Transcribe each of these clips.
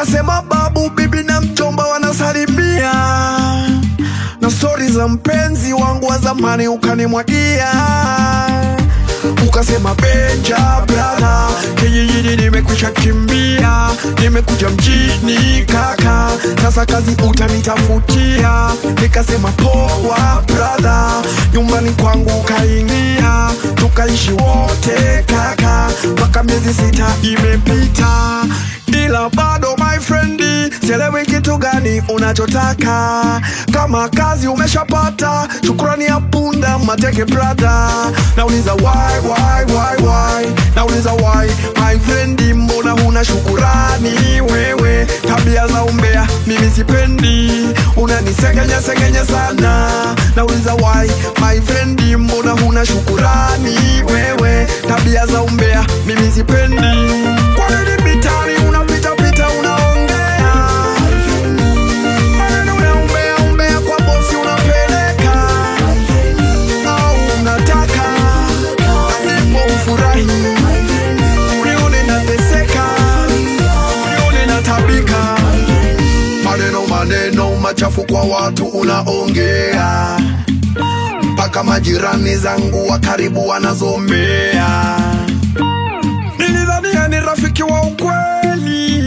ukasema babu, bibi na mjomba wanasalimia, na stori za mpenzi wangu wa zamani ukanimwagia ukasema Benja brother, kijijini nimekwisha kimbia, nimekuja mjini kaka, sasa kazi utanitafutia. Nikasema poa brother, nyumbani kwangu kaingia, tukaishi wote kaka, mpaka miezi sita imepita, ila bado my friendi, sielewi kitu gani unachotaka. Kama kazi umeshapata, shukrani ya punda mateke brother, nauliza why why why why, nauliza why my friendi, mbona huna shukurani wewe? Tabia za umbea mimi sipendi, unanisengenya sengenya sana, nauliza why my friendi, mbona huna shukurani wewe? Tabia za umbea mimi sipendi, kwa nini mitani unapita pita unaongea maneno ya umbea umbea kwa bosi unapeleka au unataka ndipo ufurahi unione nateseka unione natabika maneno maneno machafu kwa watu unaongea mpaka majirani zangu wa karibu wanazomea nilidhania ni rafiki wa ukweli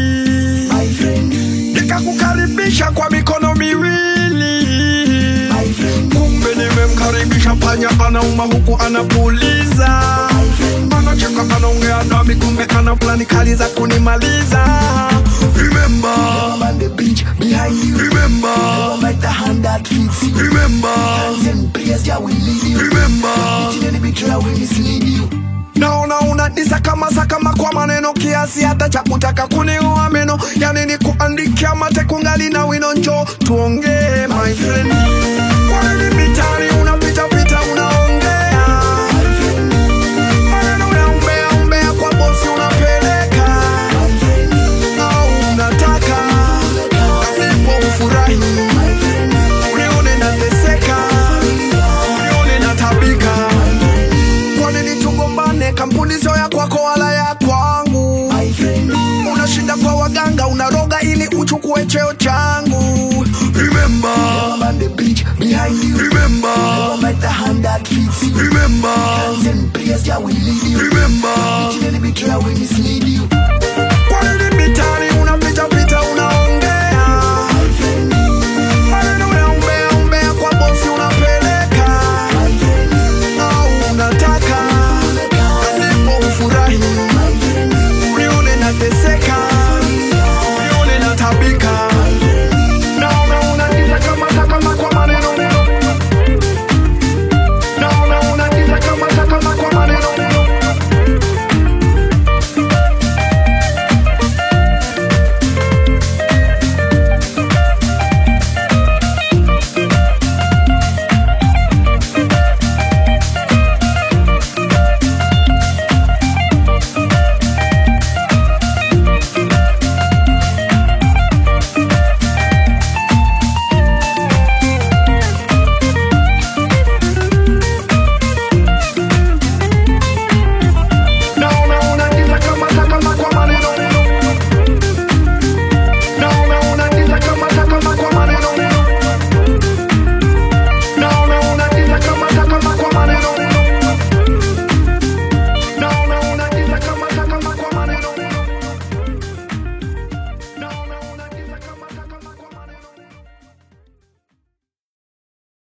nikakukaribisha kwa mikono miwili kumbe nimemkaribisha panya anauma huku anapuliza anacheka anaongea nami kumbe ana plani kali za kunimaliza remember on the beach behind you. remember Never met the hand that fits you. remember Hands and prayers, yeah, will lead you. remember Each and every betrayal will mislead you. naona unadisakama sakama kwa maneno kiasi hata cha kutaka kuniua meno yani ni kuandikia mate kungali na wino njo tuongee my friend kwa nini mitani unapita pita unaongea maneno ya umbea umbea kwa bosi unapeleka au unataka ndipo ufurahi unione nateseka unione natabika kwa nini tugombane? Kampuni sio ya kwako wala ya kwangu. My friend, Unashinda kwa waganga, unaroga ili uchukue cheo changu.